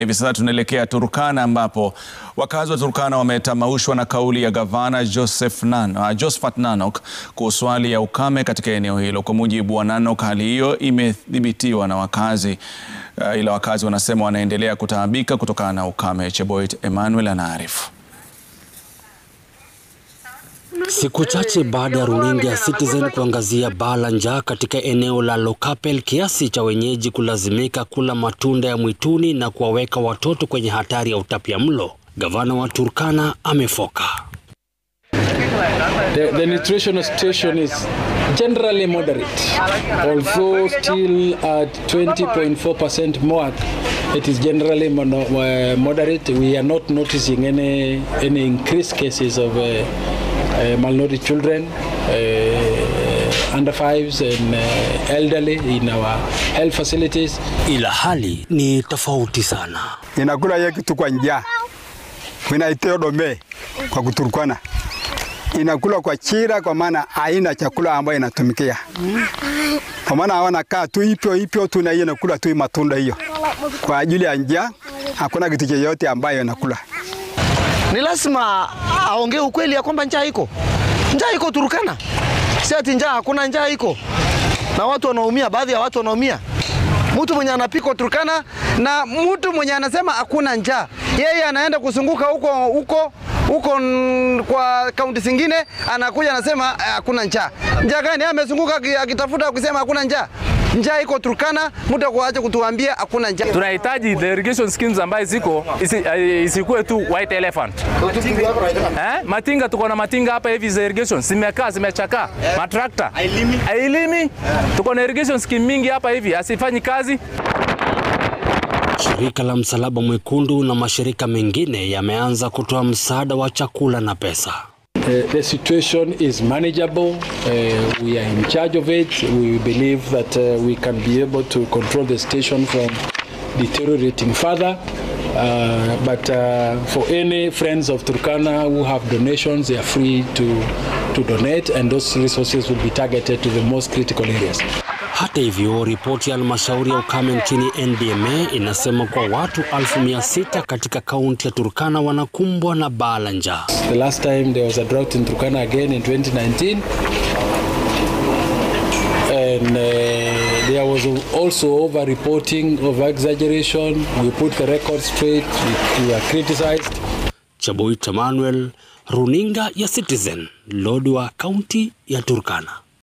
Hivi sasa tunaelekea Turkana ambapo wakazi wa Turkana wametamaushwa na kauli ya gavana Joseph Nan, uh, Josephat Nanok kuhusu hali ya ukame katika eneo hilo. Kwa mujibu wa Nanok, hali hiyo imethibitiwa na wakazi uh, ila wakazi wanasema wanaendelea kutaabika kutokana na ukame. Cheboit Emmanuel anaarifu. Siku chache baada ya runinga ya Citizen kuangazia baa la njaa katika eneo la Lokapel kiasi cha wenyeji kulazimika kula matunda ya mwituni na kuwaweka watoto kwenye hatari ya utapiamlo, gavana wa Turkana amefoka. The, the nutritional situation is generally moderate, although still at 20.4% mark. It is generally mono, uh, moderate. We are not noticing any any increased cases of uh, uh, malnourished children, uh, under fives, and uh, elderly in our health facilities. Ila hali ni tofauti sana. inakula ye kitu kwa njaa inaiteo dome kwa kuturukana inakula kwa chira, kwa maana haina chakula ambayo inatumikia, kwa maana hawana kaa tu ipyo ipyo tu, na hiyo inakula tu matunda hiyo kwa ajili ya njaa. Hakuna kitu chochote ambayo inakula. Ni lazima aongee ukweli ya kwamba njaa iko, njaa iko Turkana, si ati njaa hakuna, njaa iko na watu wanaumia, baadhi ya watu wanaumia. Mtu mwenye anapikwa Turkana na mtu mwenye anasema hakuna njaa, yeye anaenda kuzunguka huko huko huko mm, kwa kaunti zingine, anakuja anasema eh, hakuna njaa. Njaa gani? Amezunguka aki- akitafuta kusema hakuna njaa. Njaa iko Turkana, mtu akuache kutuambia hakuna njaa. tunahitaji the irrigation schemes ambayo ziko isi, eh, isikuwe tu white elephant eh? Matinga tuko na matinga hapa hivi za irrigation zimekaa zimechakaa, matrakta hailimi. Tuko na irrigation scheme mingi hapa hivi asifanyi kazi. Shirika la Msalaba Mwekundu na mashirika mengine yameanza kutoa msaada wa chakula na pesa. Uh, the situation is manageable. Uh, we are in charge of it. We believe that uh, we can be able to control the situation from deteriorating further. Uh, but uh, for any friends of Turkana who have donations, they are free to, to donate, and those resources will be targeted to the most critical areas. Hata hivyo, ripoti ya halmashauri ya ukame nchini NDMA inasema kuwa watu elfu mia sita katika kaunti ya Turkana wanakumbwa na baa la njaa. The last time there was a drought in Turkana again in 2019. And uh, there was also over reporting, over exaggeration. We put the record straight, we, we were criticized. Chaboit Emmanuel, runinga ya Citizen, Lodwar, kaunti ya Turkana.